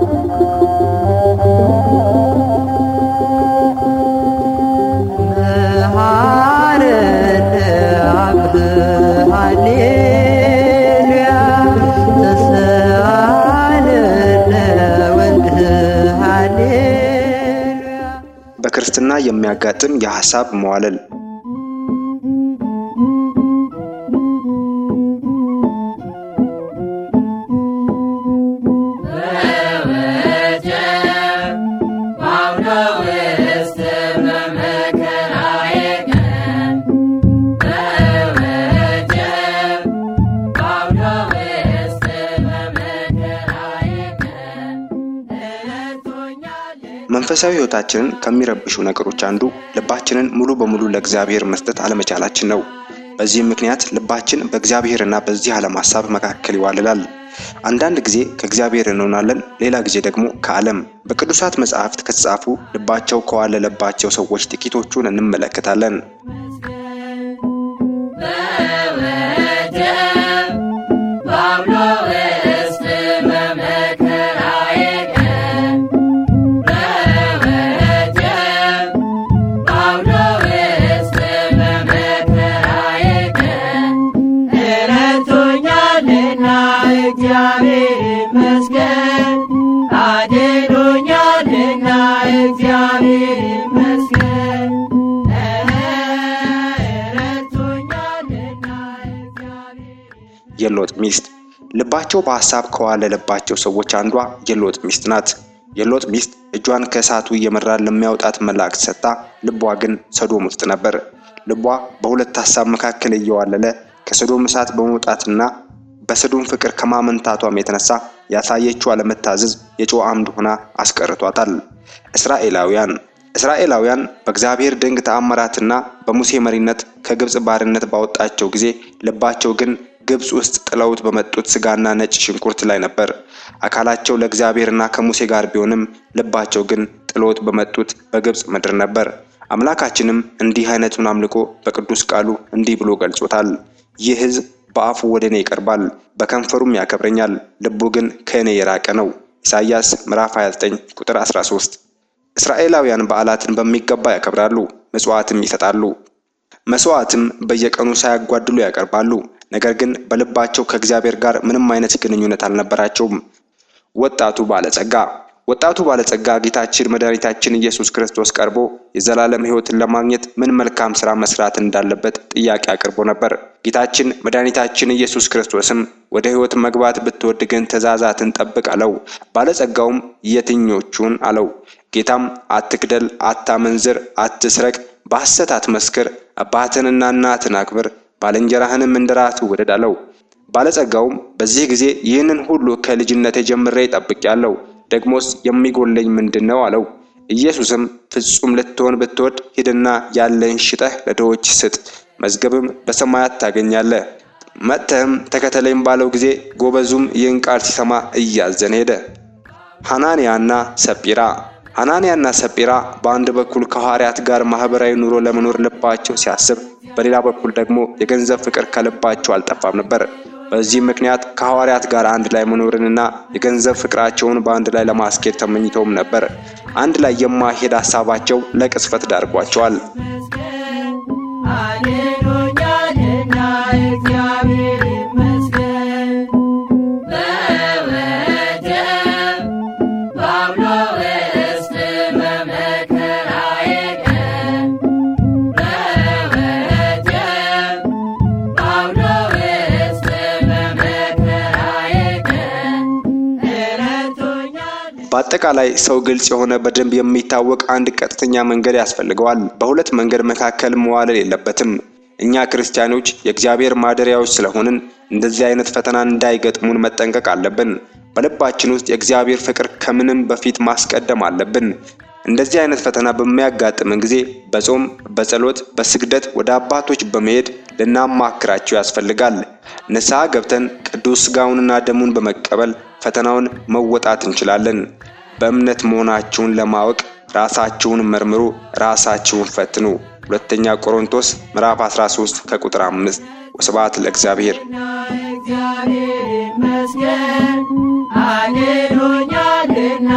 መሐረነ አብ ሃሌሉያ ተሰአለነ ወልድ ሃሌሉያ በክርስትና የሚያጋጥም የሐሳብ መዋለል መንፈሳዊ ሕይወታችንን ከሚረብሹ ነገሮች አንዱ ልባችንን ሙሉ በሙሉ ለእግዚአብሔር መስጠት አለመቻላችን ነው። በዚህም ምክንያት ልባችን በእግዚአብሔርና በዚህ ዓለም ሐሳብ መካከል ይዋልላል። አንዳንድ ጊዜ ከእግዚአብሔር እንሆናለን፣ ሌላ ጊዜ ደግሞ ከዓለም። በቅዱሳት መጻሕፍት ከተጻፉ ልባቸው ከዋለለባቸው ሰዎች ጥቂቶቹን እንመለከታለን። ረድቶኛልና እግዚአብሔር ይመስገን አድኖኛልና እግዚአብሔር ይመስገን ረድቶኛልና እግዚአብሔር የሎጥ ሚስት ልባቸው በሐሳብ ከዋለለባቸው ሰዎች አንዷ የሎጥ ሚስት ናት። የሎጥ ሚስት እጇን ከእሳቱ እየመራ ለሚያወጣት መላእክት ሰጥታ፣ ልቧ ግን ሰዶም ውስጥ ነበር። ልቧ በሁለት ሐሳብ መካከል እየዋለለ ከሰዶም እሳት በመውጣትና በሰዶም ፍቅር ከማመንታቷም የተነሳ ያሳየችው አለመታዘዝ የጨው አምድ ሆና አስቀርቷታል። እስራኤላውያን እስራኤላውያን በእግዚአብሔር ድንቅ ተአምራትና በሙሴ መሪነት ከግብፅ ባርነት ባወጣቸው ጊዜ ልባቸው ግን ግብፅ ውስጥ ጥለውት በመጡት ስጋና ነጭ ሽንኩርት ላይ ነበር። አካላቸው ለእግዚአብሔርና ከሙሴ ጋር ቢሆንም ልባቸው ግን ጥለውት በመጡት በግብፅ ምድር ነበር። አምላካችንም እንዲህ አይነቱን አምልኮ በቅዱስ ቃሉ እንዲህ ብሎ ገልጾታል። ይህ ሕዝብ በአፉ ወደ እኔ ይቀርባል፣ በከንፈሩም ያከብረኛል፣ ልቡ ግን ከእኔ የራቀ ነው። ኢሳይያስ ምዕራፍ 29 ቁጥር 13። እስራኤላውያን በዓላትን በሚገባ ያከብራሉ፣ ምጽዋትም ይሰጣሉ። መስዋዕትም በየቀኑ ሳያጓድሉ ያቀርባሉ። ነገር ግን በልባቸው ከእግዚአብሔር ጋር ምንም አይነት ግንኙነት አልነበራቸውም። ወጣቱ ባለጸጋ ወጣቱ ባለጸጋ ጌታችን መድኃኒታችን ኢየሱስ ክርስቶስ ቀርቦ የዘላለም ሕይወትን ለማግኘት ምን መልካም ሥራ መስራት እንዳለበት ጥያቄ አቅርቦ ነበር። ጌታችን መድኃኒታችን ኢየሱስ ክርስቶስም ወደ ሕይወት መግባት ብትወድ ግን ትእዛዛትን ጠብቅ አለው። ባለጸጋውም የትኞቹን አለው። ጌታም አትግደል፣ አታመንዝር፣ አትስረቅ፣ በሐሰት አትመስክር፣ አባትህንና እናትህን አክብር፣ ባልንጀራህንም እንደ ራስህ ውደድ አለው። ባለጸጋውም በዚህ ጊዜ ይህንን ሁሉ ከልጅነቴ ጀምሬ ጠብቄአለሁ ደግሞስ የሚጎለኝ ምንድን ነው? አለው። ኢየሱስም ፍጹም ልትሆን ብትወድ ሂድና ያለህን ሽጠህ ለድሆች ስጥ፣ መዝገብም በሰማያት ታገኛለህ፣ መጥተህም ተከተለኝ ባለው ጊዜ ጎበዙም ይህን ቃል ሲሰማ እያዘነ ሄደ። ሐናንያና ሰጲራ ሐናንያና ሰጲራ በአንድ በኩል ከሐዋርያት ጋር ማህበራዊ ኑሮ ለመኖር ልባቸው ሲያስብ፣ በሌላ በኩል ደግሞ የገንዘብ ፍቅር ከልባቸው አልጠፋም ነበር። በዚህ ምክንያት ከሐዋርያት ጋር አንድ ላይ መኖርንና የገንዘብ ፍቅራቸውን በአንድ ላይ ለማስኬድ ተመኝተውም ነበር። አንድ ላይ የማይሄድ ሀሳባቸው ለቅስፈት ዳርጓቸዋል። አድኖኛልና እግዚአብሔር ይመስገን በወጀብ በአውሎ ውስጥ በመከራዬ ቀን በወጀብ በአውሎ ውስጥ በመከራዬ ቀን ረድቶኛል በአጠቃላይ ሰው ግልጽ የሆነ በደንብ የሚታወቅ አንድ ቀጥተኛ መንገድ ያስፈልገዋል። በሁለት መንገድ መካከል መዋለል የለበትም። እኛ ክርስቲያኖች የእግዚአብሔር ማደሪያዎች ስለሆንን እንደዚህ አይነት ፈተና እንዳይገጥሙን መጠንቀቅ አለብን። በልባችን ውስጥ የእግዚአብሔር ፍቅር ከምንም በፊት ማስቀደም አለብን። እንደዚህ አይነት ፈተና በሚያጋጥምን ጊዜ በጾም፣ በጸሎት፣ በስግደት ወደ አባቶች በመሄድ ልናማክራቸው ያስፈልጋል። ንስሐ ገብተን ቅዱስ ሥጋውንና ደሙን በመቀበል ፈተናውን መወጣት እንችላለን። በእምነት መሆናችሁን ለማወቅ ራሳችሁን መርምሩ፣ ራሳችሁን ፈትኑ። ሁለተኛ ቆሮንቶስ ምዕራፍ 13 ከቁጥር 5። ወስብሐት ለእግዚአብሔር። እግዚአብሔር ይመስገን አድኖኛልና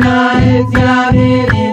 እግዚአብሔር